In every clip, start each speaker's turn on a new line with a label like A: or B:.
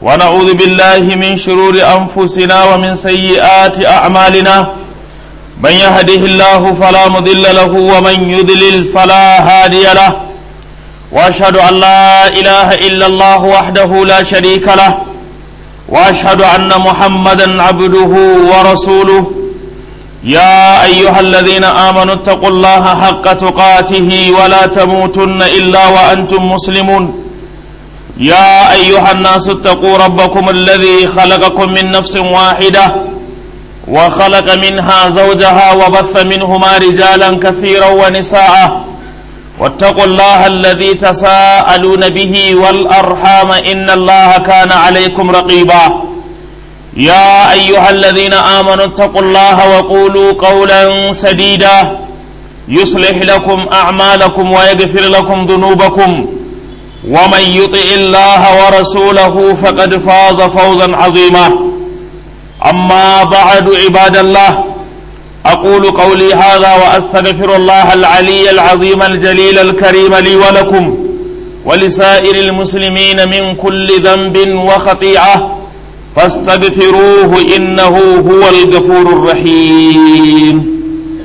A: ونعوذ بالله من شرور أنفسنا ومن سيئات أعمالنا من يهده الله فلا مضل له ومن يضلل فلا هادي له وأشهد أن لا إله إلا الله وحده لا شريك له وأشهد أن محمدا عبده ورسوله يا أيها الذين آمنوا اتقوا الله حق تقاته ولا تموتن إلا وأنتم مسلمون يا أيها الناس اتقوا ربكم الذي خلقكم من نفس واحدة وخلق منها زوجها وبث منهما رجالا كثيرا ونساء واتقوا الله الذي تساءلون به والأرحام إن الله كان عليكم رقيبا يا أيها الذين آمنوا اتقوا الله وقولوا قولا سديدا يصلح لكم أعمالكم ويغفر لكم ذنوبكم ومن يطع الله ورسوله فقد فاز فوزا عظيما أما بعد عباد الله أقول قولي هذا وأستغفر الله العلي العظيم الجليل الكريم لي ولكم ولسائر المسلمين من كل ذنب وخطيئة فاستغفروه إنه هو الغفور الرحيم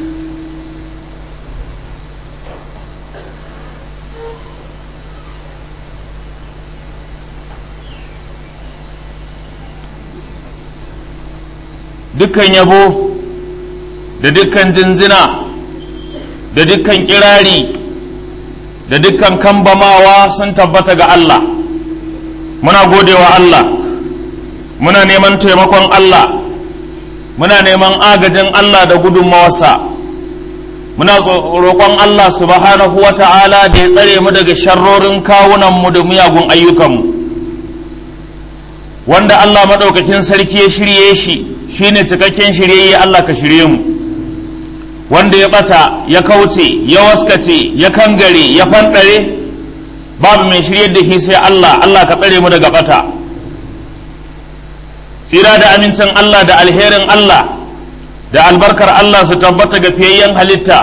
A: dukkan yabo da dukkan jinjina da dukkan kirari da dukkan kambamawa sun tabbata ga Allah muna godewa Allah muna neman taimakon Allah muna neman agajin Allah da gudunmawarsa muna roƙon Allah subhanahu wa ta'ala da ya tsare mu daga sharrorin kawunanmu da miyagun ayyukanmu wanda Allah maɗaukakin sarki ya shirye shi shine cikakken shiryayye Allah ka shirye mu wanda ya ɓata ya kauce ya waskace ya kangare ya fanɗare babu mai shiryar da shi sai Allah Allah ka tsare mu daga ɓata tsira da amincin Allah da alherin Allah da albarkar Allah su tabbata ga fiyayyen halitta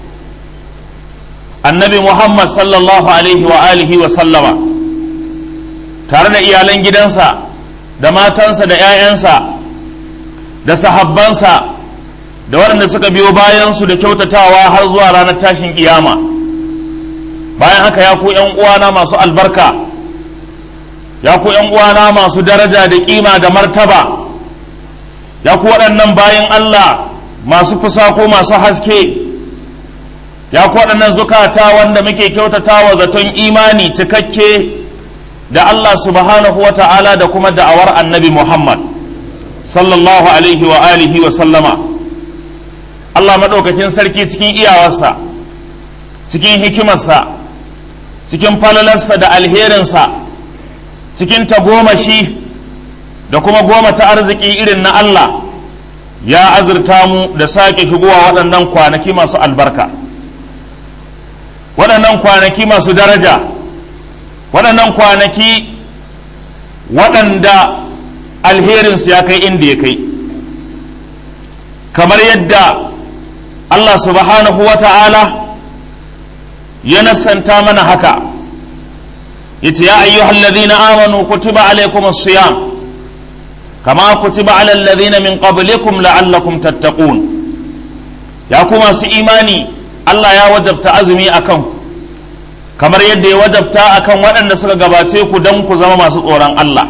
A: annabi Muhammad sallallahu alaihi wa alihi wa sallama tare da iyalan gidansa da matansa da 'ya'yansa da sahabbansa da waɗanda suka biyo bayansu da kyautatawa har zuwa ranar tashin kiyama bayan haka ya ku 'yan uwana masu albarka ya ku ‘yan uwana masu daraja da kima da martaba ya ku waɗannan bayan Allah masu fusako masu haske ya ku waɗannan zukata wanda muke kyautata wa zaton imani cikakke da Allah subhanahu wa ta'ala da kuma da'awar annabi Muhammad sallallahu alaihi wa alihi wa sallama Allah maɗaukakin sarki cikin iyawarsa cikin hikimarsa cikin falalarsa da alherinsa cikin tagomashi da kuma goma ta arziki irin na Allah ya azurta mu da sake shigowa waɗannan kwanaki masu albarka waɗannan kwanaki masu daraja waɗannan kwanaki waɗanda alherinsu ya kai inda ya kai kamar yadda Allah subhanahu wa ta'ala ya nasanta mana haka yace ya ayyuhal ladhina amanu kutiba alaykumus siyam kama kutiba alal ladhina min qablikum la'allakum tattaqun ya ku masu imani Allah ya wajabta azumi akan kamar yadda ya wajabta akan waɗanda suka gabace ku don ku zama masu tsoron Allah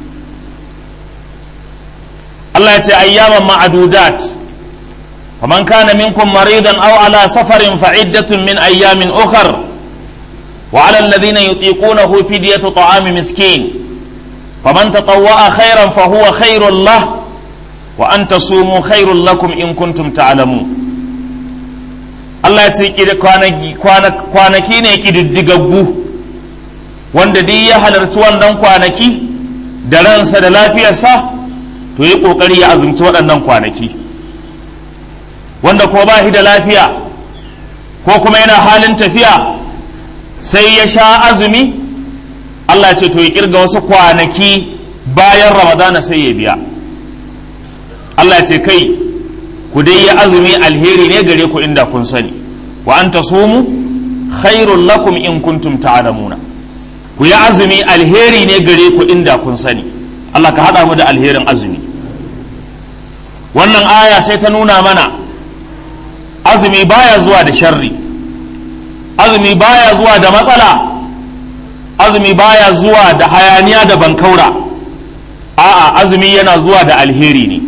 A: Allah ya ce ayyaman ma'adudat faman kana minkum maridan aw ala safarin fa iddatun min ayyamin ukhra وعلى الذين يطيقونه فدية طعام مسكين فمن تطوع خيرا فهو خير له وأن تصوموا خير لكم إن كنتم تعلمون Allah ya ce kwanaki ne ƙididdigaggu wanda duk ya halarci wannan kwanaki da ransa da lafiyarsa to yi ƙoƙari ya azumci waɗannan kwanaki wanda ko ba shi da lafiya ko kuma yana halin tafiya sai ya sha azumi Allah ce to ya kirga wasu kwanaki bayan ramadana sai ya biya Allah ce kai ku dai ya azumi alheri ne gare ku inda kun sani wa an tasumu khairul lakum in kuntum ta'lamuna ku yi azumi alheri ne gare ku inda kun sani Allah ka haɗa mu da alherin azumi wannan aya sai ta nuna mana azumi baya zuwa da sharri azumi baya zuwa da matsala azumi baya zuwa da hayaniya da bankaura a'a azumi yana zuwa da alheri ne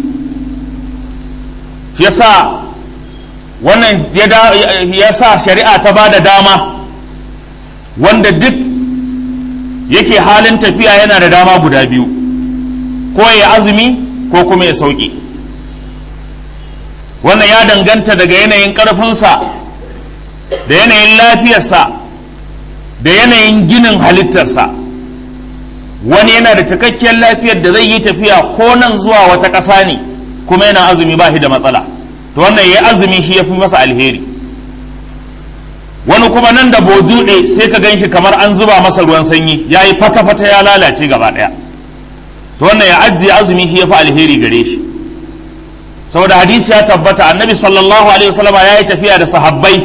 A: yasa wannan ya sa shari'a ta ba da dama wanda duk yake halin tafiya yana da dama guda biyu ko ya azumi ko kuma ya sauki wannan ya danganta daga yanayin ƙarfinsa da yanayin lafiyarsa da yanayin ginin halittarsa wani yana da cikakkiyar lafiyar da zai yi tafiya ko nan zuwa wata ƙasa ne kuma yana azumi ba shi da matsala to wannan ya azumi shi ya fi masa alheri wani kuma nan da bojuɗe sai ka gan shi kamar an zuba masa ruwan sanyi ya yi fata-fata ya lalace gaba ɗaya to wannan ya ajiye azumi shi ya fi alheri gare shi saboda hadisi ya tabbata annabi sallallahu alaihi wasallama ya yi tafiya da sahabbai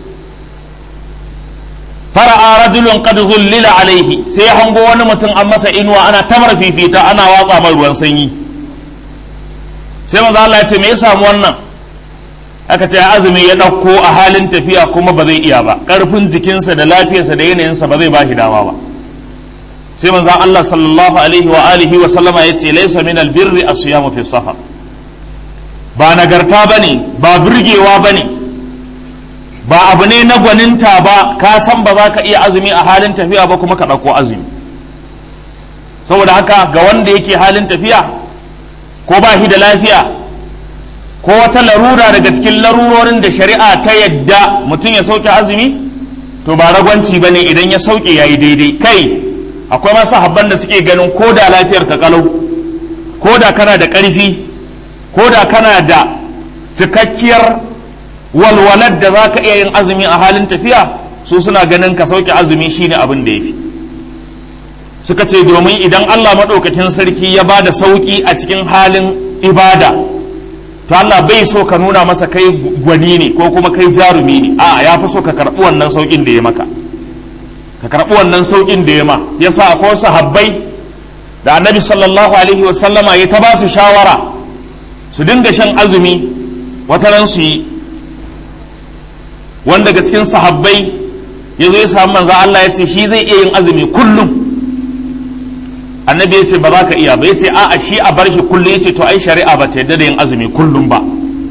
A: fara'a rajulun qad zullila alaihi sai ya hango wani mutum an masa inuwa ana tamar fifita ana watsa mai ruwan sanyi sai manzo Allah ya ce me ya samu wannan aka ce azumi ya ɗauko a halin tafiya kuma ba zai iya ba ƙarfin jikinsa da lafiyarsa da yanayinsa ba zai ba shi dama ba sai manzo Allah sallallahu alaihi wa alihi wa sallama ya ce laysa min albirri asiyamu fi safar ba nagarta bane ba burgewa bane ba abu ne na gwaninta ba ka san ba za ka iya azumi a halin tafiya ba kuma ka ɗauko azumi saboda haka ga wanda yake halin tafiya ko ba shi da lafiya ko wata larura daga cikin larurorin da shari'a ta yadda mutum ya sauke azumi to ba ragwanci ba ne idan ya sauke ya yi daidai kai akwai masu habban da suke ganin ko da lafiyar ka kalau ko da kana da ƙarfi ko da kana da cikakkiyar walwalar da za ka iya yin azumi a halin tafiya su suna ganin ka sauke azumi shine abin da ya fi suka ce domin idan allah maɗaukakin sarki ya ba da sauƙi a cikin halin ibada to Allah bai so ka nuna masa kai gwani ne ko kuma kai jarumi ne a ya fi so ka karɓi wannan sauƙin da ya maka ka karɓi wannan sauƙin da ya ma ya sa akwai sahabbai da annabi sallallahu alaihi wa sallama ya ta ba su shawara su dinga shan azumi wata ran su yi wanda daga cikin sahabbai ya zo ya samu manzo Allah ya ce shi zai iya yin azumi kullum annabi ya ce ba za ka iya ba ya ce a'a shi a bar shi kullum ya ce to ai shari'a ba ta yadda da yin azumi kullum ba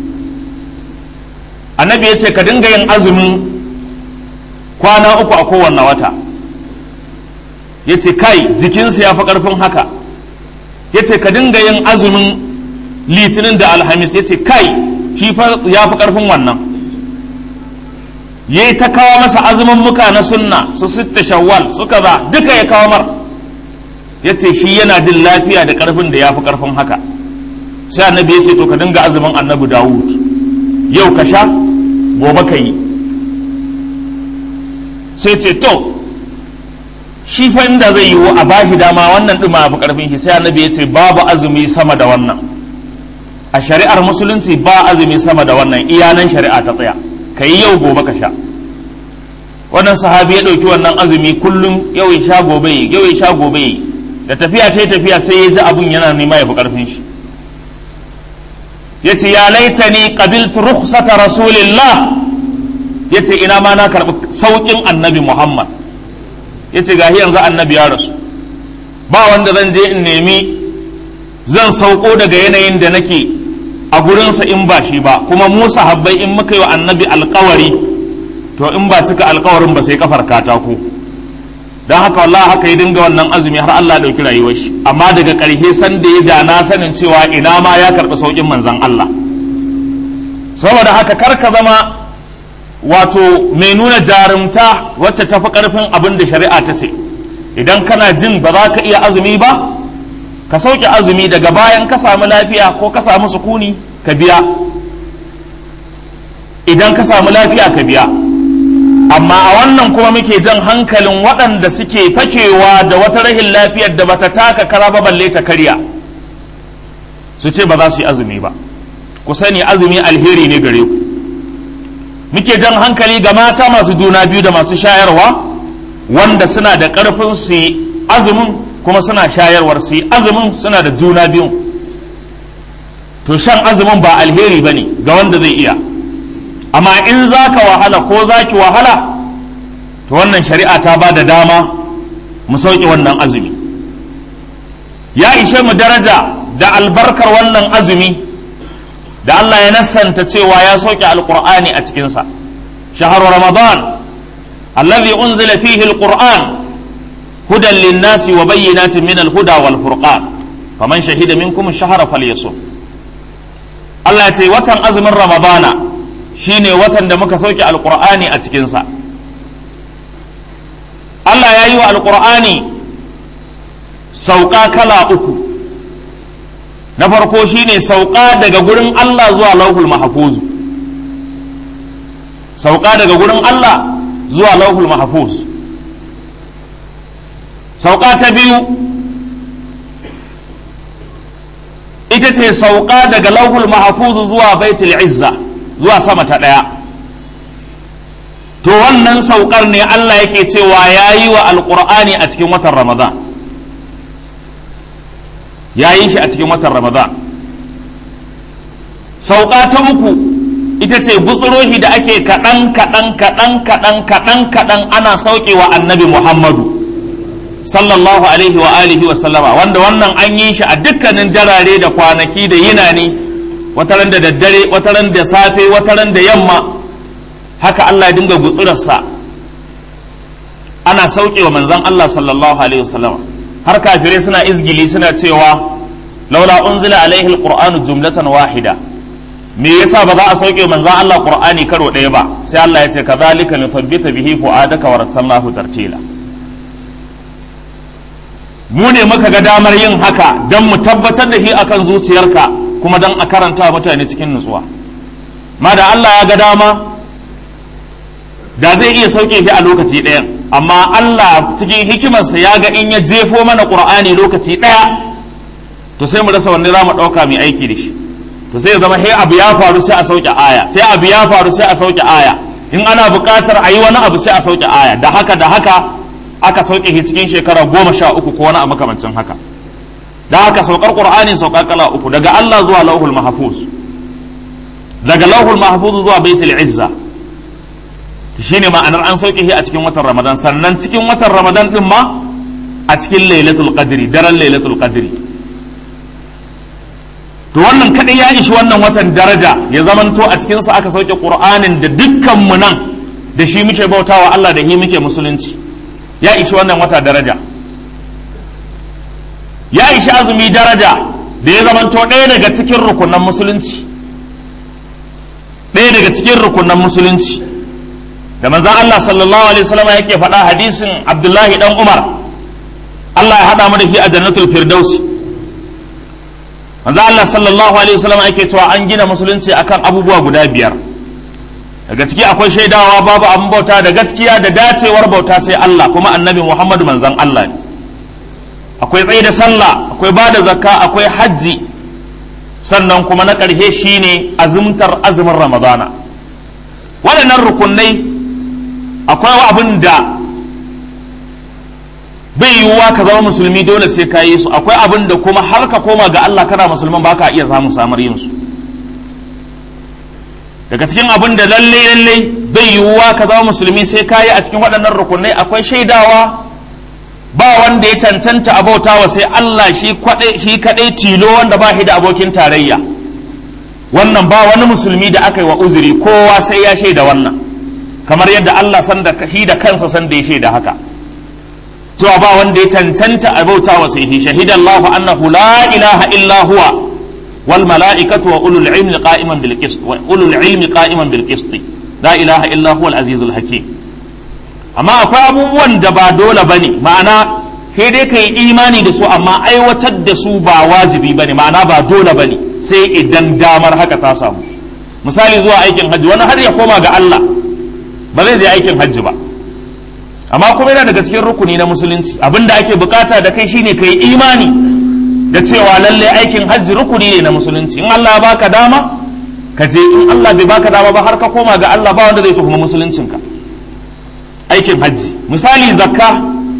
A: annabi ya ce ka dinga yin azumin kwana uku a kowanne wata ya ce kai jikinsa ya fi ƙarfin haka ya ce ka dinga yin azumin litinin da alhamis ya ce kai shi ya fi ƙarfin wannan ya yi ta kawo masa azumin muka na sunna su sitta shawwal suka ba duka ya kawo mar ya ce shi yana jin lafiya da ƙarfin da ya fi ƙarfin haka sai annabi ya ce to ka dinga azumin annabi dawud yau ka sha gobe ka yi sai ce to shi fa inda zai yiwu a bashi dama wannan ɗin ma fi ƙarfin shi sai annabi ya ce babu azumi sama da wannan a shari'ar musulunci ba azumi sama da wannan iyanan shari'a ta tsaya ka yi yau gobe ka sha wannan sahabi ya ɗauki wannan azumi kullum yau ya sha gobe yau ya sha gobe da tafiya ta tafiya sai ya ji abun yana nema ya fi ƙarfin shi ya ce ya laita ni qabiltu rukhsata rasulillah ya ce ina ma na karɓi sauƙin annabi muhammad ya ce gahi yanzu annabi ya rasu ba wanda zan je in nemi zan sauko daga yanayin da nake a gurinsa in ba shi ba kuma mu sahabbai in muka yi wa annabi alkawari to in ba cika alkawarin ba sai kafar katako don haka wallahi haka ya dinga wannan azumi har Allah ɗauki rayuwar shi amma daga ƙarshe san da ya da na sanin cewa ina ma ya karɓi saukin manzan Allah saboda haka kar ka zama wato mai nuna jarumta wacce ta fi ƙarfin abin da shari'a ta ce idan kana jin ba za ka iya azumi ba ka sauke azumi daga bayan ka samu lafiya ko ka samu sukuni ka biya idan ka samu lafiya ka biya amma a wannan kuma muke jan hankalin waɗanda suke fakewa da wata rahin lafiyar da bata taka kara ba balle ta karya su ce ba za su yi azumi ba ku sani azumi alheri ne gare ku muke jan hankali ga mata masu juna biyu da masu shayarwa wanda suna da ƙarfin su yi azumin kuma suna shayarwar su yi azumin suna da juna biyun to shan azumin ba alheri ba ne ga wanda zai iya amma in za ka wahala ko za ki wahala to wannan shari'a ta ba da dama mu sauke wannan azumi ya ishe mu daraja da albarkar wannan azumi da Allah ya nassanta cewa ya sauke alkur'ani a cikinsa shahar ramadan alladhi unzila fihi alquran hudan linnasi wa bayyinatin min alhuda wal furqan faman shahida minkum ash-shahra falyasum Allah ya ce watan azumin ramadana shine watan da muka sauke alkur'ani a cikinsa Allah ya yi wa alkur'ani sauka kala uku na farko shine sauka daga gurin Allah zuwa lauhul mahfuzu sauka daga gurin Allah zuwa lauhul mahfuz sauka ta biyu ita ce sauka daga lauhul mahfuzu zuwa baitul izza zuwa sama ta ɗaya to wannan saukar ne Allah yake cewa ya yi wa alƙur'ani a cikin watan ramadan ya yi shi a cikin watan ramadan sauka ta uku ita ce gutsurohi da ake kaɗan kaɗan kaɗan kaɗan kaɗan kaɗan ana saukewa annabi muhammadu sallallahu alaihi wa alihi wa sallama wanda wannan an yi shi a dukkanin darare da kwanaki da yinani wataran da daddare wataran da safe wataran da yamma haka Allah ya dinga gutsurarsa ana saukewa manzon Allah sallallahu alaihi wa sallama har kafirai suna izgili suna cewa laula unzila alaihi alqur'anu jumlatan wahida me yasa ba za a sauke manzon Allah qur'ani karo ɗaya ba sai Allah ya ce kadhalika nuthabbita bihi fuadaka wa rattalnahu tartila mu ne muka ga damar yin haka don mu tabbatar da shi akan zuciyarka kuma don a karanta mutane cikin nutsuwa ma da Allah ya ga dama da zai iya sauke shi a lokaci ɗaya amma Allah cikin hikimarsa ya ga in ya jefo mana ƙur'ani lokaci ɗaya to sai mu rasa wanda za mu ɗauka mai aiki da shi to sai ya zama he abu ya faru sai a sauke aya sai abu ya faru sai a sauke aya in ana buƙatar a yi wani abu sai a sauke aya da haka da haka aka sauke shi cikin shekara goma sha uku ko wani a makamancin haka da haka saukar qur'ani saukar kala uku daga Allah zuwa lauhul mahfuz daga lauhul mahfuz zuwa baitul izza shine ma'anar an sauke shi a cikin watan ramadan sannan cikin watan ramadan din ma a cikin lailatul qadri daren lailatul qadri to wannan kadai ya ishi wannan watan daraja ya zamanto a cikin sa aka sauke qur'anin da dukkan mu nan da shi muke bautawa Allah da shi muke musulunci ya ishi wannan wata daraja ya ishi azumi daraja da ya zamanto ɗaya daga cikin rukunan musulunci ɗaya daga cikin rukunan musulunci da manzan Allah sallallahu alaihi wasallam yake faɗa hadisin Abdullahi dan Umar Allah ya haɗa mu da shi a jannatul firdausi manzan Allah sallallahu alaihi wasallam yake cewa an gina musulunci akan abubuwa guda biyar daga ciki akwai shaidawa babu abin bauta da gaskiya da dacewar bauta sai Allah kuma annabi Muhammadu manzan Allah ne akwai tsaye da sallah akwai ba da zakka akwai hajji sannan kuma na ƙarshe shine azumtar azumin ramadana waɗannan rukunai akwai abin da bai yiwuwa ka zama musulmi dole sai ka yi su akwai abin da kuma har ka koma ga Allah kana musulman ba ka iya samun samar yin su daga cikin abin da lalle lalle bai yiwuwa ka zama musulmi sai ka yi a cikin waɗannan rukunai akwai shaidawa ba wanda ya cancanta abautawa sai Allah shi kaɗai tilo wanda ba shi da abokin tarayya wannan ba wani musulmi da aka yi wa uzuri kowa sai ya shaida wannan kamar yadda Allah san da shi da kansa san da ya shaida haka cewa ba wanda ya cancanta abautawa sai shi shahidan Allah annahu la ilaha illa huwa wal mala'ikatu wa ulul ilmi qa'iman bil qist wa ulul ilmi qa'iman bil qist la ilaha illa huwa al azizul hakim amma akwai abubuwan da ba dole ba ne ma'ana sai dai ka yi imani da su amma aiwatar da su ba wajibi ba ne ma'ana ba dole ba ne sai idan damar haka ta samu misali zuwa aikin hajji wani har ya koma ga Allah ba zai je aikin hajji ba amma kuma yana daga cikin rukuni na musulunci abinda ake bukata da kai shine ka yi imani da cewa lalle aikin hajji rukuni ne na musulunci in Allah ya baka dama ka je in Allah bai baka dama ba har ka koma ga Allah ba wanda zai tuhumi musuluncinka aikin hajji misali zakka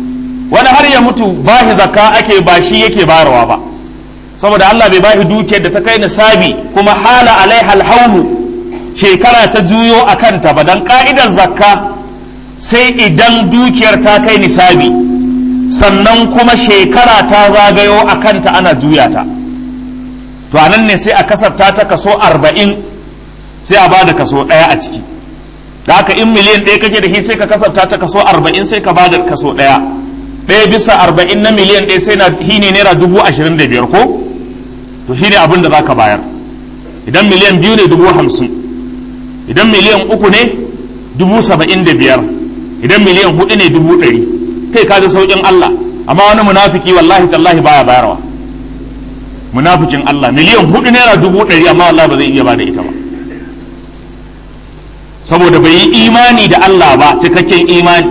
A: wani har ya mutu bahi zakka ake ba shi yake bayarwa ba saboda Allah bai bahi dukiyar da ta kai nisabi kuma hala alaiha alhaulu shekara ta juyo a kanta ba dan ka'idar zakka sai idan dukiyar ta kai nisabi sannan kuma shekara ta zagayo a kanta ana juya ta to anan ne sai a kasafta ta kaso arba'in sai a bada kaso ɗaya a ciki da haka in miliyan ɗaya kake da shi sai ka kasafta ta kaso arba'in sai ka bada kaso ɗaya ɗaya bisa arba'in na miliyan ɗaya sai na shi ne naira dubu ashirin da biyar ko to shi ne abin da za ka bayar idan miliyan biyu ne dubu hamsin idan miliyan uku ne dubu saba'in da biyar idan miliyan hudu ne dubu ɗari kai ka ji sauƙin Allah amma wani munafiki wallahi tallahi baya bayarwa munafikin Allah miliyan hudu naira dubu ɗari amma wallahi ba zai iya bada ita ba saboda bai yi imani da Allah ba cikakken imani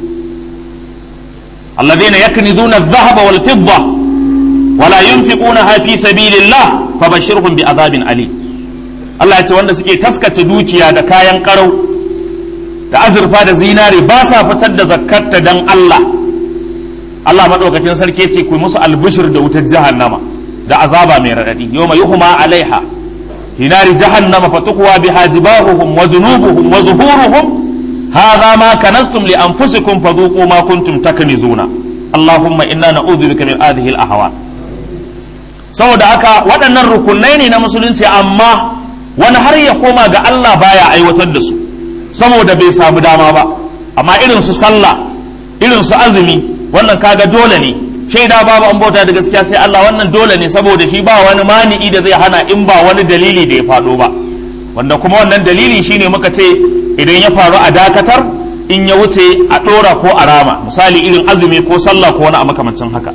A: alladhina yaknizuna adh-dhahaba wal fidda wala yunfiqunaha fi sabilillah fabashshirhum bi'adhabin ali Allah ya ce wanda suke taskace dukiya da kayan karau da azurfa da zinare ba sa fitar da zakkarta dan Allah Allah madaukakin sarki ce ku musu albushir da wutar jahannama da azaba mai radadi yawma yuhma alaiha في نار جهنم فتقوى بها جباههم وجنوبهم وظهورهم هذا ما كنزتم لأنفسكم فذوقوا ما كنتم تكنزون اللهم إنا نعوذ بك من هذه الأهوال saboda haka waɗannan rukunai ne na musulunci amma wani har ya koma ga Allah baya aiwatar da su saboda bai samu dama ba amma irin su sallah irin su azumi wannan kaga dole ne shaida babu an bauta da gaskiya sai Allah wannan dole ne saboda shi ba wani mani'i da zai hana in ba wani dalili da ya faɗo ba wanda kuma wannan dalili shine muka ce idan ya faru a dakatar in ya wuce a ɗora ko a rama misali irin azumi ko sallah ko wani a makamancin haka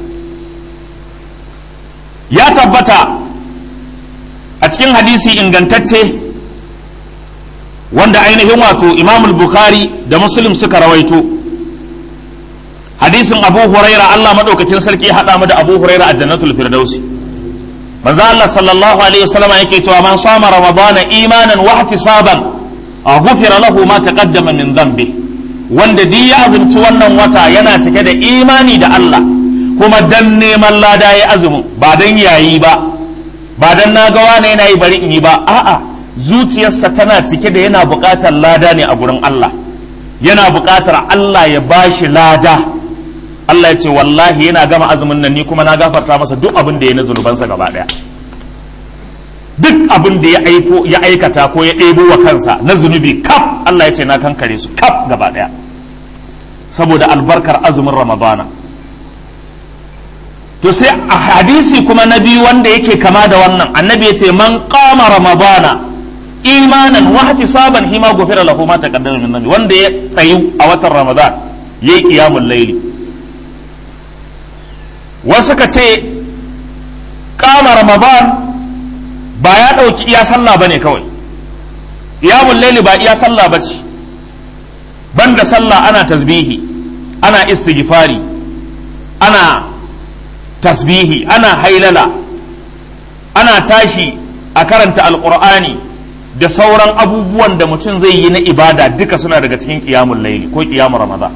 A: ya tabbata a cikin hadisi ingantacce wanda ainihin wato imamul bukhari da muslim suka rawaito hadisin abu huraira Allah madaukakin sarki ya haɗa mu da abu huraira a jannatul firdausi manzo Allah sallallahu alaihi wasallam yake cewa man sama ramadana imanan wa ihtisaban a ghufira lahu ma taqaddama min dhanbi wanda duk ya azumci wannan wata yana cike da imani da Allah kuma dan neman lada ya azumin ba dan yayi ba ba dan na ga wani yana yi bari in yi ba a'a zuciyarsa tana cike da yana buƙatar lada ne a gurin Allah yana buƙatar Allah ya bashi lada Allah ya ce wallahi yana gama azumin nan ni kuma na gafarta masa duk abin da ya na zunubansa gaba daya duk abin da ya aiko ya aikata ko ya ɗebo wa kansa na zunubi kaf Allah ya ce na kankare su kaf gaba daya saboda albarkar azumin ramadana to sai a hadisi kuma na biyu wanda yake kama da wannan annabi ya ce man qama ramadana imanan wa ihtisaban hima gufira lahu ma taqaddama min dhanbi wanda ya tsayu a watan ramadan yayi qiyamul layli wasu ka ce kama ramadan ba ya ɗauki iya sallah ba ne kawai iyamun laili ba iya sallah ba ce banda sallah ana tasbihi ana istighfari ana tasbihi ana hailala ana tashi a karanta alƙur'ani da sauran abubuwan da mutum zai yi na ibada duka suna daga cikin ƙiyamun laili ko ƙiyamun ramadan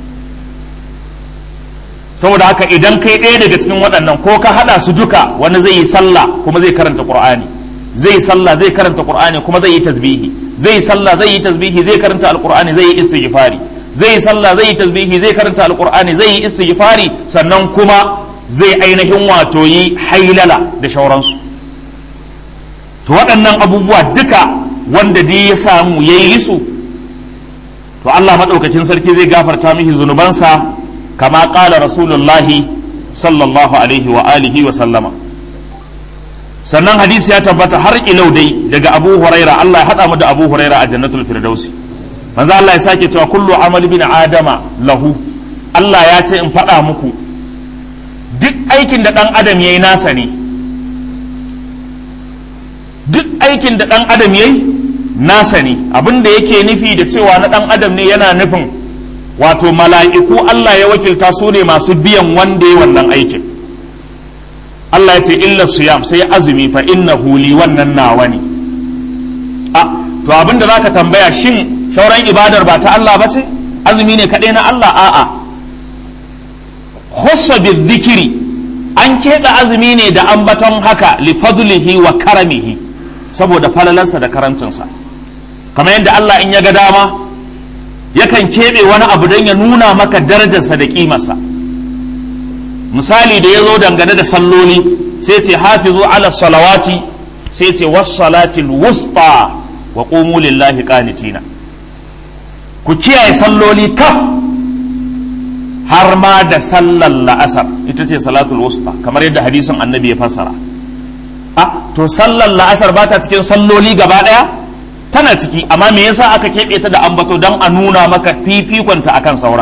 A: saboda haka idan kai ɗaya daga cikin waɗannan ko ka haɗa su duka wani zai yi sallah kuma zai karanta qur'ani zai yi sallah zai karanta qur'ani kuma zai yi tasbihi zai yi sallah zai yi tasbihi zai karanta alqur'ani zai yi istighfari zai yi sallah zai yi tasbihi zai karanta alqur'ani zai yi istighfari sannan kuma zai ainihin wato yi hailala da shauransu to waɗannan abubuwa duka wanda dai ya samu yayi su to Allah madaukakin sarki zai gafarta mishi zunubansa كما قال رسول الله صلى الله عليه وآله وسلم sannan hadisi ya tabbata har ilau dai daga Abu Huraira Allah ya hada mu da Abu Huraira a Jannatul Firdausi manzo Allah ya sake cewa kullu amal bin adama lahu Allah ya ce in faɗa muku duk aikin da ɗan adam yayi nasa ne duk aikin da ɗan adam yayi nasa ne abin da yake nufi da cewa na ɗan adam ne yana nufin wato mala'iku Allah ya wakilta su ne masu biyan wanda ya wannan aikin Allah ya ce illa siyam sai azumi fa inna huli wannan nawa ne a to abinda za ka tambaya shin shauran ibadar ba ta Allah ba ce azumi ne kaɗai na Allah a'a khussa dhikri an keɓe azumi ne da ambaton haka li fadlihi wa karamihi saboda falalansa da karancinsa kamar yadda Allah in ya ga dama yakan keɓe wani abu don ya nuna maka darajarsa da ƙimarsa misali da ya zo dangane da salloli sai ce hafizu ala salawati sai ce wassalatil wusta wa qumu lillahi qanitina ku kiyaye salloli kaf har ma da sallar la'asar ita ce salatul wusta kamar yadda hadisin annabi ya fassara a to sallar la'asar ba ta cikin salloli gaba ɗaya tana ciki amma me yasa aka keɓe ta da ambato don a nuna maka fifikonta akan sauran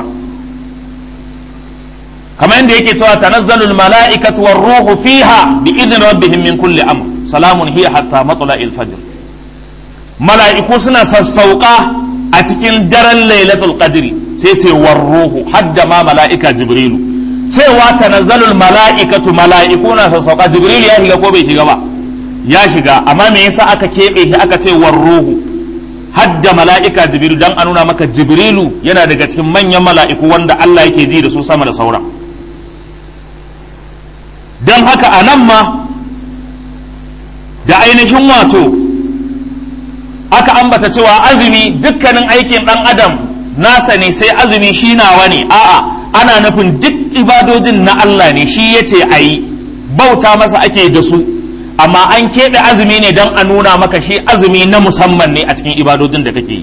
A: kamar yadda yake cewa tanazzalul mala'ikatu war ruhu fiha bi idni rabbihim min kulli amr salamun hiya hatta matla'il fajr mala'iku suna sassauka a cikin daren lailatul qadri sai ce war ruhu hadda ma mala'ika jibrilu cewa tanazzalul mala'ikatu mala'iku na sassauka jibrilu ya shiga ko bai shiga ba ya shiga amma me yasa aka keɓe shi aka ce war ruhu hadda mala'ika jibrilu dan a nuna maka jibrilu yana daga cikin manyan mala'iku wanda Allah yake ji da su sama da sauran don haka a nan ma da ainihin wato aka ambata cewa azumi dukkanin aikin ɗan adam nasa ne sai azumi shi nawa ne a'a ana nufin duk ibadojin na Allah ne shi ya ce a yi bauta masa ake da su amma an keɓe azumi ne don a nuna maka shi azumi na musamman ne a cikin ibadojin da kake yi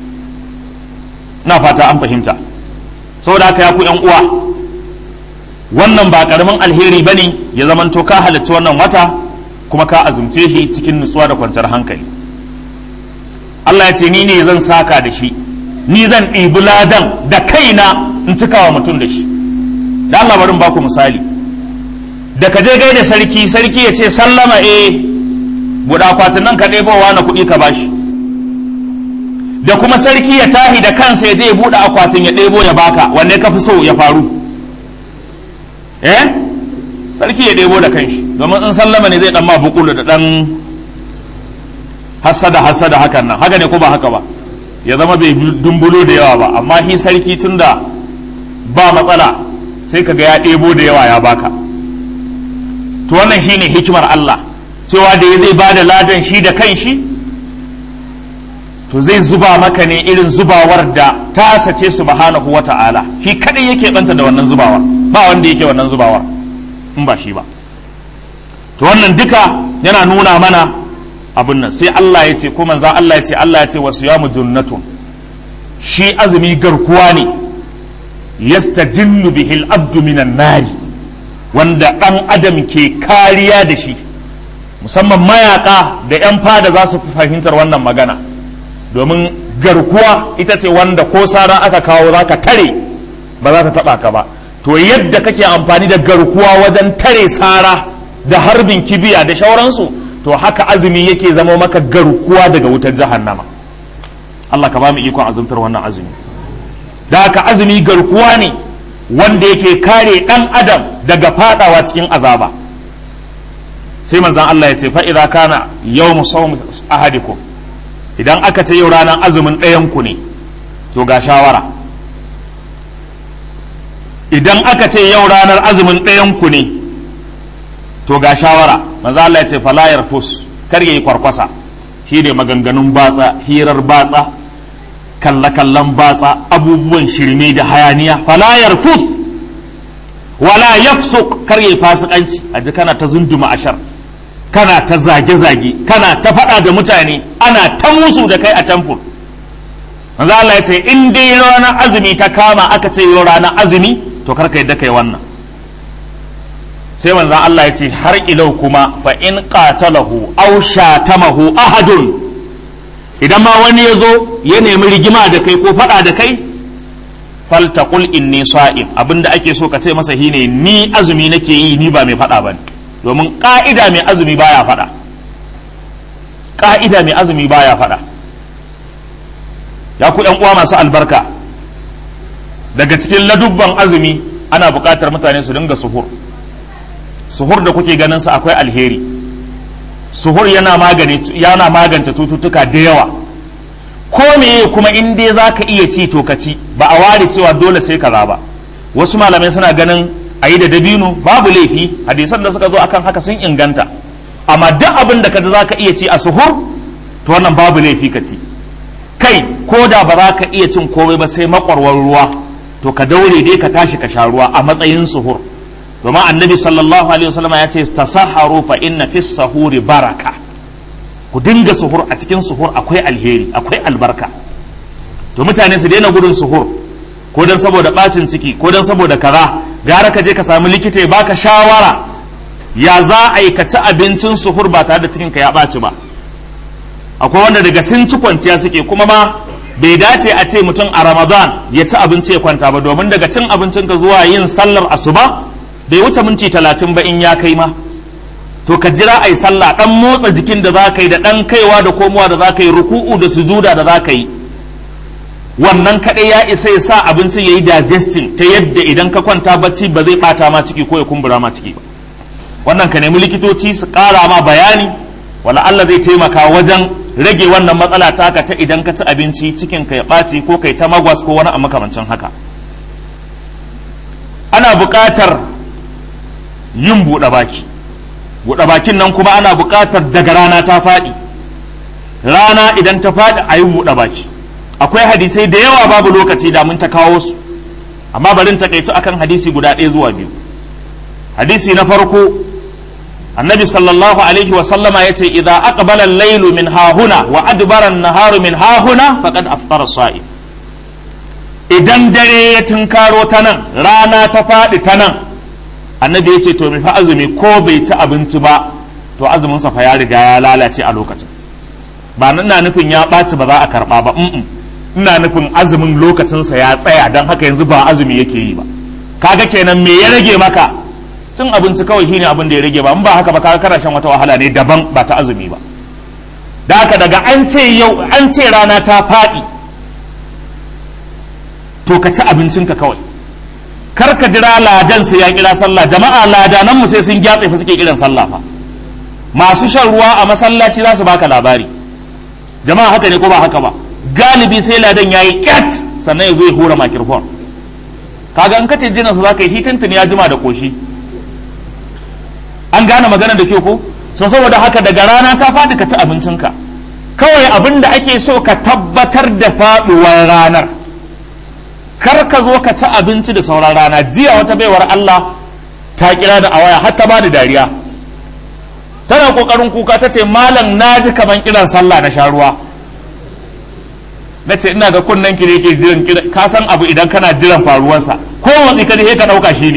A: na fata an fahimta saboda haka ya ku yan uwa wannan ba karamin alheri ba ne ya zamanto ka halarci wannan wata kuma ka azumce shi cikin nutsuwa da kwanciyar hankali Allah ya ce ni ne zan saka da shi ni zan ɗibi ladan da kaina in cikawa mutum da shi da Allah barin baku misali da ka je gaida sarki sarki ya ce sallama eh buɗa akwatin nan ka ɗebowa na kuɗi ka bashi da kuma sarki ya tahi da kansa ya je ya buɗe akwatin ya ɗebo ya baka wanne ka fi so ya faru eh sarki ya ɗebo da kanshi domin in sallama ne zai ɗan ma bukulu da ɗan hasada hasada hakan nan haka ne ko ba haka ba ya zama bai dumbulo da yawa ba amma shi sarki tunda ba matsala sai kaga ya ɗebo da yawa ya baka to wannan shine hikimar Allah cewa da ya zai bada ladan shi da kanshi to zai zuba maka ne irin zubawar da ta sace subhanahu wata'ala shi kadai yake banta da wannan zubawar ba wanda yake wannan zubawar in ba shi ba to wannan duka yana nuna mana abin nan sai Allah ya ce ko manzo Allah ya ce Allah ya ce wasu yamu junnatun shi azumi garkuwa ne yastajinnu bihil abdu minan nari wanda dan adam ke kariya da shi musamman mayaka da yan fada za su fahimtar wannan magana domin garkuwa ita ce wanda ko sara aka kawo za ka tare ba za ta taba ka ba to yadda kake amfani da garkuwa wajen tare sara da harbin kibiya da shauransu to haka azumi yake zama maka garkuwa daga wutar jahannama Allah ka ba mu ikon azumtar wannan azumi da haka azumi garkuwa ne wanda yake kare dan adam daga fadawa cikin azaba sai manzon Allah ya ce fa idza kana yawmu sawm ahadikum idan aka ce yau ranar azumin ɗayan ku ne to ga shawara idan aka ce yau ranar azumin ɗayan ku ne to ga shawara manzo Allah ya ce fala yarfus kar yayi kwarkwasa shi ne maganganun batsa hirar batsa kalla kallan batsa abubuwan shirme da hayaniya fala yarfus wala yafsuq kar yayi fasikanci aji kana ta zunduma ashar kana ta zage zage kana ta faɗa da mutane ana ta musu da kai a camfur manzo Allah ya ce in dai ranar azumi ta kama aka ce yau ranar azumi to kar ka yadda kai wannan sai manzan Allah ya ce har ilau kuma fa in qatalahu aw shatamahu ahadun idan ma wani ya zo ya nemi rigima da kai ko faɗa da kai faltaqul inni sa'im abinda ake so ka ce masa shine ni azumi nake yi ni ba mai faɗa bane domin ka'ida mai azumi baya faɗa ka'ida mai azumi baya faɗa ya ku ƴan uwa masu albarka daga cikin ladubban azumi ana buƙatar mutane su dinga suhur suhur da kuke ganin sa akwai alheri suhur yana magani yana magance cututtuka da yawa ko meye kuma in dai zaka iya ci to ka ci ba a ware cewa dole sai kaza ba wasu malamai suna ganin a yi da dabino babu laifi hadisan da suka zo akan haka sun inganta amma duk abin da ka ji za ka iya ci a suhur to wannan babu laifi ka ci kai ko da ba za ka iya cin komai ba sai makwarwar ruwa to ka daure dai ka tashi ka sha ruwa a matsayin suhur domin annabi sallallahu alaihi wasallam ya ce tasaharu fa inna fi sahuri baraka ku dinga suhur a cikin suhur akwai alheri akwai albarka to mutane su daina gudun suhur ko dan saboda bacin ciki ko dan saboda kaza gara ka je ka samu likita ya baka shawara ya za a yi ka ci abincin suhur ba tare da cikin ka ya ɓaci ba akwai wanda daga sun ci kwanciya suke kuma ma bai dace a ce mutum a ramadan ya ci abinci ya kwanta ba domin daga cin abincin ka zuwa yin sallar asuba bai wuce minti talatin ba in ya kai ma to ka jira a yi sallah dan motsa jikin da za ka yi da dan kaiwa da komowa da za ka yi ruku'u da sujuda da za ka yi wannan kaɗai ya isa ya sa abincin ya yi digesting ta yadda idan ka kwanta bacci ba zai ɓata ma ciki ko ya kumbura ma ciki ba wannan ka nemi likitoci su ƙara ma bayani wala Allah zai taimaka wajen rage wannan matsala taka ta idan ka ci abinci cikin ka ya ɓaci ko kai ta magwas ko wani a makamancin haka ana buƙatar yin buɗe baki buɗe bakin nan kuma ana buƙatar daga rana ta faɗi rana idan ta faɗi a yi buɗe baki akwai hadisai da yawa babu lokaci da mun ta kawo su amma barin takaitu akan hadisi guda ɗaya zuwa biyu hadisi na farko annabi sallallahu alaihi wasallama ya ce idan aqbala al-lailu min hahuna wa adbara an-naharu min hahuna faqad aftara sa'i idan dare ya tunkaro ta nan rana ta faɗi ta nan annabi ya ce to mai fa azumi ko bai ci abinci ba to azumin sa fa ya riga ya lalace a lokacin ba ina nufin ya ɓaci ba za a karɓa ba ina nufin azumin lokacinsa ya tsaya don haka yanzu ba azumi yake yi ba kaga kenan me ya rage maka cin abinci kawai shine abin da ya rage ba in ba haka ba kaga kana shan wata wahala ne daban ba ta azumi ba da haka daga an ce yau an ce rana ta faɗi to ka ci abincinka kawai kar ka jira ladan sai ya kira sallah jama'a ladanan mu sai sun gyatse fa suke kiran sallah fa masu shan ruwa a masallaci za su baka labari jama'a haka ne ko ba haka ba galibi sai ladan yayi kyat sannan ya zo ya hura microphone kaga in kace jinansa za ka yi hitintin ya jima da koshi an gane magana da kyau ko so saboda haka daga rana ta faɗi ka ci abincinka kawai abin da ake so ka tabbatar da faɗuwar ranar kar ka zo ka ci abinci da sauran rana jiya wata baiwar Allah ta kira da awaya har ta bani dariya tana kokarin kuka ta ce malam na ji kaman kiran sallah na sha ruwa na ce ina ga kunnen ki ne ke jiran ka san abu idan kana jiran faruwarsa ko wani ka ka dauka shi ne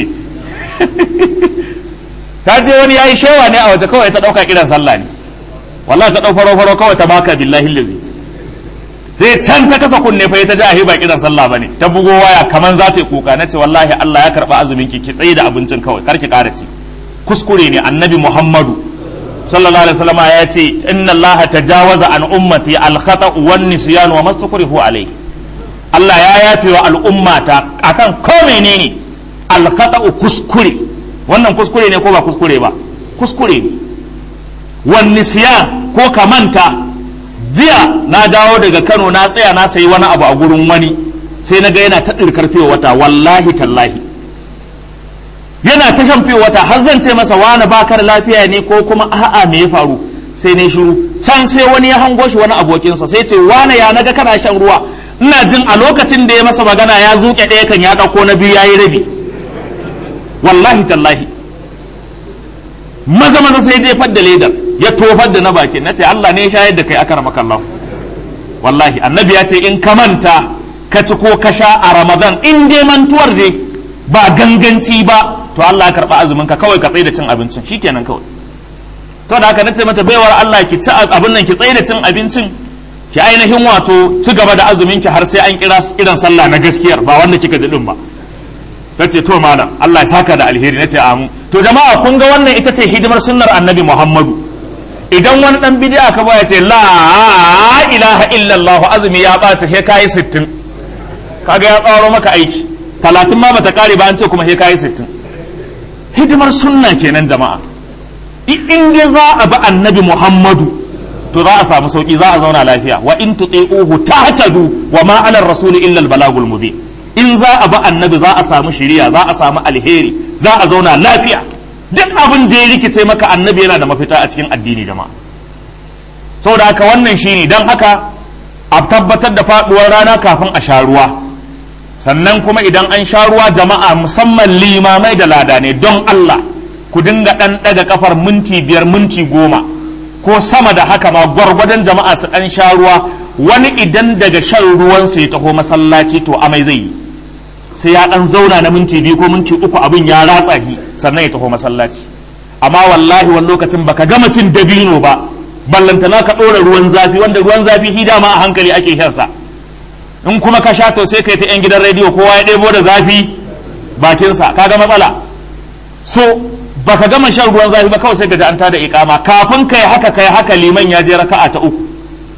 A: ta je wani yayi shewa ne a waje kawai ta dauka kiran sallah ne wallahi ta dau faro faro kawai ta baka billahi lazi sai can ta kasa kunne fa ta ji a ba kiran sallah bane ta bugo waya kaman za ta yi kuka nace wallahi Allah ya karba azumin ki ki tsaye da abincin kawai kar ki kara ci kuskure ne annabi Muhammadu sallallahu alaihi wasallam ya ce inna Allah tajawaza an ummati al khata wan nisyan wa mastakrihu alayhi Allah ya yafe wa al'ummata akan ko menene al khata kuskure wannan kuskure ne ko ba kuskure ba kuskure ne wan nisyan ko ka manta jiya na dawo daga Kano na tsaya na sayi wani abu a gurin wani sai na ga yana ta ɗirkar fiye wata wallahi tallahi yana ta shan fiye wata har zan ce masa wani bakar lafiya ne ko kuma a'a me ya faru sai ne shiru can sai wani ya hango shi wani abokinsa sai ce wani ya naga kana shan ruwa ina jin a lokacin da ya masa magana ya zuke ɗaya kan ya ɗauko na biyu ya yi rabi wallahi tallahi maza maza sai jefar da ledar ya tofar da na bakin na ce Allah ne ya shayar da kai akar makallahu wallahi annabi ya ce in ka manta ka ci ko ka sha a ramadan in dai mantuwar dai ba ganganci ba to Allah ya karba azumin ka kawai ka tsaye da cin abincin shikenan kawai to da haka nace mata baiwar Allah ki ci abin nan ki tsaye da cin abincin ki ainihin wato ci gaba da azumin ki har sai an kira irin sallah na gaskiyar ba wanda kika ji din ba tace to malam Allah ya saka da alheri nace amu to jama'a kun ga wannan ita ce hidimar sunnar annabi Muhammadu idan wani dan bid'a ka baya ce la ilaha illallah azumi ya bata he kai 60 kaga ya tsaro maka aiki 30 ma bata kare ba an ce kuma he kai 60 hidimar sunna kenan jama'a in dai za a bi annabi Muhammadu to za a samu sauki za a zauna lafiya wa in tuti'uhu tahtadu wa ma ala rasul illa al balagul mubin in za a bi annabi za a samu shiriya za a samu alheri za a zauna lafiya duk abin da ya rikice maka annabi yana da mafita a cikin addini jama'a saboda haka wannan shine don haka a tabbatar da faduwar rana kafin a sha ruwa sannan kuma idan an sha ruwa jama'a musamman limamai da lada ne don Allah ku dinga ɗan ɗaga kafar minti biyar minti goma ko sama da haka ma gwargwadon jama'a su ɗan sha ruwa wani idan daga shan ruwansa ya taho masallaci to amai zai yi sai ya ɗan zauna na minti biyu ko minti uku abin ya ratsa shi sannan ya taho masallaci amma wallahi wani lokacin baka gama cin dabino ba ballantana ka ɗora ruwan zafi wanda ruwan zafi shi dama a hankali ake shansa in kuma ka sha to sai kai ta yan gidan rediyo kowa ya ɗebo da zafi bakinsa kaga matsala so baka gama shan ruwan zafi ba kawai sai ka ji an tada ikama kafin kai haka kai haka liman ya je raka'a ta uku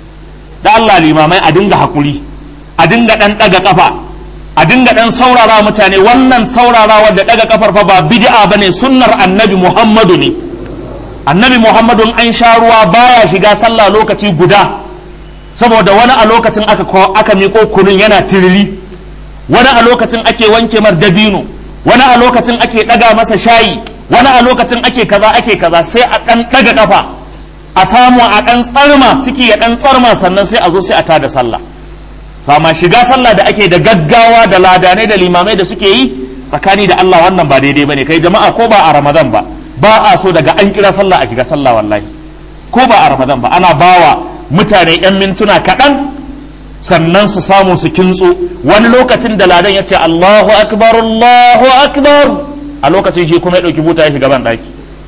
A: da Allah limamai a dinga hakuri a dinga dan daga kafa a dinga dan saurara mutane wannan saurarawa da daga kafar fa ba bid'a bane sunnar annabi Muhammadu ne annabi Muhammadu an sha ruwa baya shiga sallah lokaci guda saboda wani a lokacin aka aka miko kunun yana tiriri wani a lokacin ake wanke mar dabino wani a lokacin ake daga masa shayi wani a lokacin ake kaza ake kaza sai a dan daga kafa a samu a dan tsarma ciki ya dan tsarma sannan sai a zo sai a tada sallah fama shiga sallah da ake da gaggawa da ladanai da limamai da suke yi tsakani da Allah wannan ba daidai bane kai jama'a ko ba a Ramadan ba ba a so daga an kira sallah a shiga sallah wallahi ko ba a Ramadan ba ana bawa mutane yan mintuna kaɗan sannan su samu su kintso wani lokacin da ladan ya ce Allahu akbar Allahu akbar a lokacin shi kuma ya ɗauki buta ya shiga ban ɗaki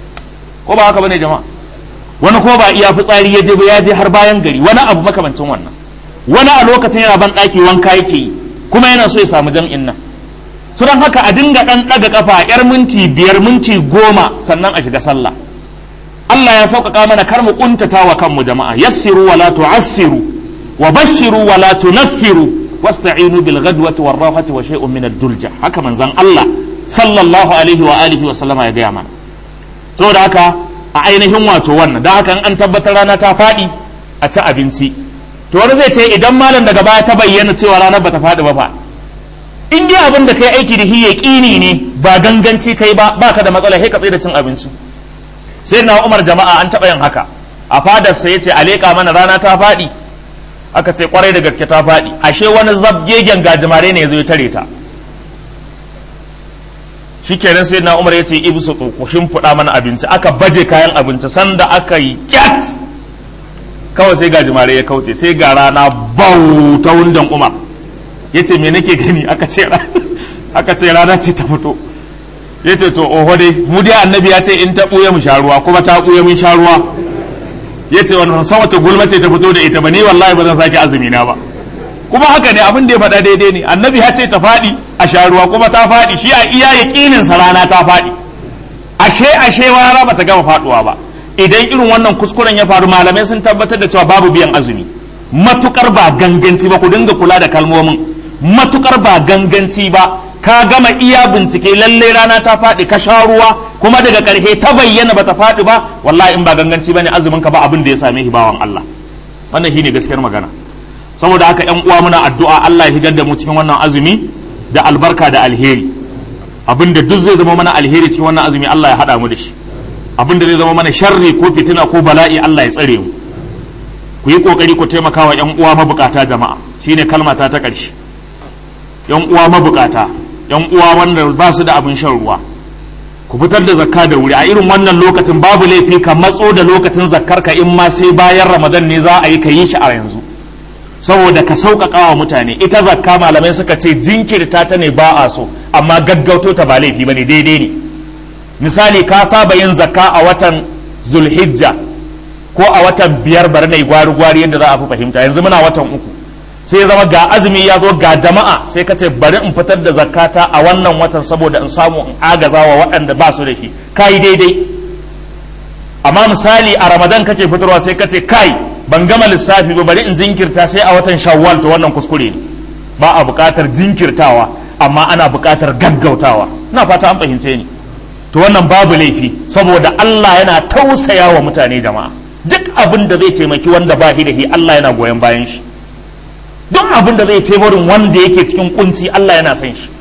A: ko ba haka bane jama'a wani kuma ba iya fitsari ya je ba ya je har bayan gari wani abu makamancin wannan wani a lokacin yana ban ɗaki wanka yake yi kuma yana so ya samu jam'in nan su don haka a dinga ɗan ɗaga kafa yar minti biyar minti goma sannan a shiga sallah Allah ya sauƙaƙa mana kar mu ƙuntata wa kanmu jama'a yassiru wala tu'assiru wa bashiru wala tunaffiru wasta'inu bil ghadwati war rawhati wa shay'un min ad-dulja haka manzon Allah sallallahu alaihi wa alihi wa sallama ya gaya mana saboda haka a ainihin wato wannan dan haka an tabbatar rana ta faɗi a ci abinci to wani zai ce idan malam daga baya ta bayyana cewa ranar bata faɗi ba fa in dai abin da kai aiki da shi yaqini ne ba ganganci kai ba baka da matsala sai ka tsaye da cin abinci sai na Umar jama'a an taɓa yin haka a fadarsa ya ce a leƙa mana rana ta faɗi aka ce kwarai da gaske ta faɗi ashe wani zabgegen gajimare ne ya zo ya tare ta shikenan sai na umar ya ce ibu su ku shimfiɗa mana abinci aka baje kayan abinci sanda aka yi kyat kawai sai gajimare ya kauce sai ga rana bau ta wundan umar ya ce me nake gani aka ce aka ce rana ce ta fito ya ce to oho dai mu dai annabi ya ce in ta ɓuya mu sha ruwa kuma ta ɓuya mun sha ruwa ya ce wani san wace gulma ce ta fito da ita ba ni wallahi ba zan sake azumi na ba kuma haka ne abin da ya faɗa daidai ne annabi ya ce ta faɗi a sha ruwa kuma ta faɗi shi a iya yaƙinin sa rana ta faɗi ashe ashe rana ba ta gama faɗuwa ba idan irin wannan kuskuren ya faru malamai sun tabbatar da cewa babu biyan azumi matukar ba ganganci ba ku dinga kula da kalmomin matukar ba ganganci ba ka gama iya bincike lalle rana ta faɗi ka sha ruwa kuma daga ƙarshe ta bayyana bata faɗi ba wallahi in ba ganganci bane azumin ka ba abin da ya same shi bawan Allah wannan shine gaskiyar magana saboda haka ƴan uwa muna addu'a Allah ya higar da mu cikin wannan azumi da albarka da alheri abin da duk zai zama mana alheri cikin wannan azumi Allah ya haɗa mu da shi abin da zai zama mana sharri ko fitina ko bala'i Allah ya tsare mu ku yi kokari ku taimaka wa ƴan uwa mabukata jama'a shine kalmata ta ƙarshe ƴan uwa mabukata yan uwa wanda ba su da abin shan ruwa ku fitar da zakka da wuri a irin wannan lokacin babu laifi ka matso da lokacin zakkar ka in ma sai bayan ramadan ne za a yi ka yi shi a yanzu saboda ka sauƙaƙa wa mutane ita zakka malamai suka ce jinkirta ta ne ba a so amma gaggauto ta ba laifi ba ne daidai ne misali ka saba yin zakka a watan zulhijja ko a watan biyar bari na gwari gwari yadda za a fi fahimta yanzu muna watan uku sai zama ga azumi ya zo ga jama'a sai ka ce bari in fitar da zakata a wannan watan saboda in samu in agaza wa waɗanda ba su da shi kai daidai amma misali a ramadan kake fitarwa sai ka ce kai ban gama lissafi ba bari in jinkirta sai a watan shawwal to wannan kuskure ne ba a buƙatar jinkirtawa amma ana buƙatar gaggautawa ina fata an fahimce ni to wannan babu laifi saboda Allah yana tausaya wa mutane jama'a duk abin da zai taimaki wanda ba shi da shi Allah yana goyon bayan shi duk abin da zai favorin wanda yake cikin kunci Allah yana son shi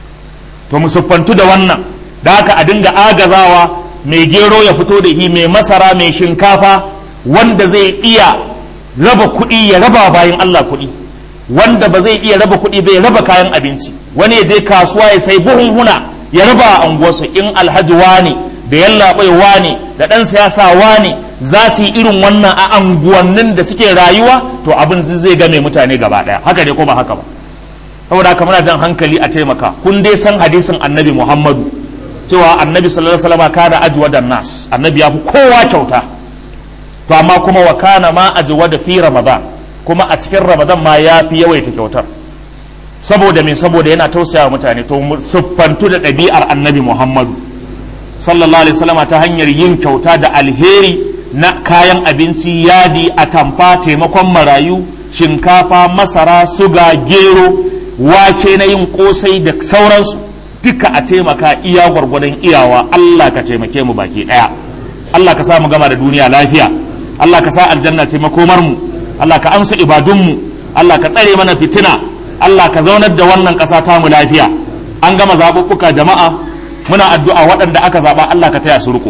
A: to mu siffantu da wannan da haka a dinga agazawa mai gero ya fito da shi mai masara mai shinkafa wanda zai iya raba kuɗi ya raba bayan Allah kuɗi wanda ba zai iya raba kuɗi bai raba kayan abinci wani ya je kasuwa ya sai buhunhuna ya raba a unguwarsu in alhaji wani da yallaɓai wani da ɗan siyasa wani za su yi irin wannan a anguwannin da suke rayuwa to abin zai game mutane gaba ɗaya haka ne ko ba haka ba saboda haka muna jan hankali a taimaka kun dai san hadisin annabi muhammadu cewa annabi sallallahu alaihi wasallam kana ajwa da nas annabi ya fi kowa kyauta to amma kuma wa kana ma ajwa da fi ramadan kuma a cikin ramadan ma ya fi yawaita kyautar saboda me saboda yana tausaya mutane to siffantu da ɗabi'ar annabi muhammadu sallallahu alaihi wasallam ta hanyar yin kyauta da alheri na kayan abinci yadi atamfa taimakon marayu shinkafa masara suga gero wake na yin kosai da sauransu duka a taimaka iya gwargwadon iyawa Allah ka taimake mu baki daya Allah ka sa mu gama da duniya lafiya Allah ka sa aljanna ce makomar mu Allah ka amsa ibadun mu Allah ka tsare mana fitina Allah ka zaunar da wannan ƙasa ta mu lafiya an gama zaɓuɓɓuka jama'a muna addu'a waɗanda aka zaɓa Allah ka taya su riko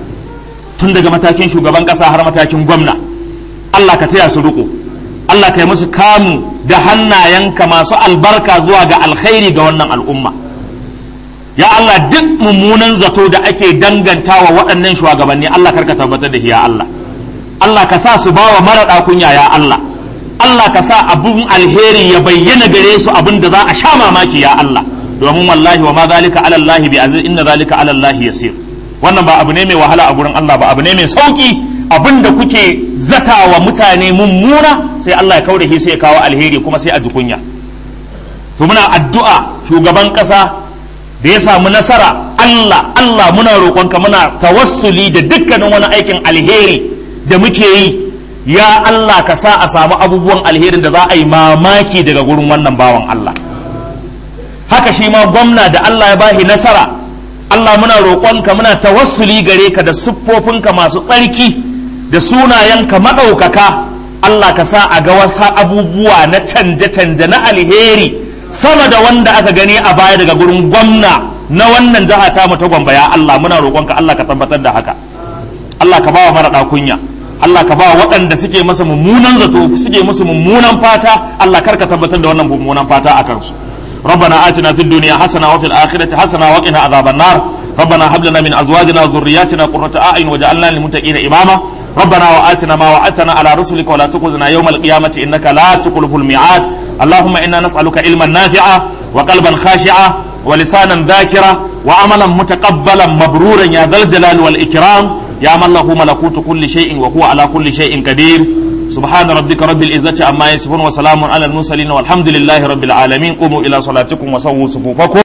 A: tun daga matakin shugaban ƙasa har matakin gwamna Allah ka taya su riko Allah ka yi musu kamu da hannayenka masu albarka zuwa ga alkhairi ga wannan al'umma ya Allah duk mummunan zato da ake dangantawa waɗannan shugabanni Allah karka tabbatar da ya Allah Allah ka sa su bawa mara kunya ya Allah Allah ka sa abun alheri ya bayyana gare su abin da za a sha mamaki ya Allah domin wallahi wa ma zalika ala Allah bi aziz inna zalika ala Allah yasir wannan ba abu ne mai wahala a gurin Allah ba abu ne mai sauki abin da kuke zata wa mutane mummuna sai Allah ya kaure shi sai ya kawo alheri kuma sai a ji kunya to muna addu'a shugaban kasa da ya samu nasara Allah Allah muna roƙonka muna tawassuli da dukkanin wani aikin alheri da muke yi ya Allah ka sa a samu abubuwan alherin da za a yi mamaki daga gurin wannan bawan Allah haka shi ma gwamna da Allah ya bashi nasara Allah muna roƙonka muna tawassuli gare ka da siffofinka masu tsarki da sunayenka maɗaukaka Allah ka sa a ga wasu abubuwa na canje-canje na alheri sama da wanda aka gani a baya daga gurin gwamna na wannan jiha ta mu ta gwamba ya Allah muna roƙonka Allah ka tabbatar da haka Allah ka ba wa mara kunya Allah ka ba waɗanda suke masa mummunan zato suke musu mummunan fata Allah kar ka tabbatar da wannan mummunan fata a kansu ربنا آتنا في الدنيا حسنة وفي الآخرة حسنة وقنا عذاب النار ربنا هب لنا من أزواجنا وذرياتنا قرة أعين وجعلنا للمتقين إماما ربنا وآتنا ما وعدتنا على رسلك ولا تخزنا يوم القيامة إنك لا تخلف الميعاد اللهم إنا نسألك علما نافعا وقلبا خاشعا ولسانا ذاكرا وعملا متقبلا مبرورا يا ذا الجلال والإكرام يا من له ملكوت كل شيء وهو على كل شيء قدير سبحان ربك رب العزة عما يصفون وسلام على المرسلين والحمد لله رب العالمين قوموا إلى صلاتكم وسووا صفوفكم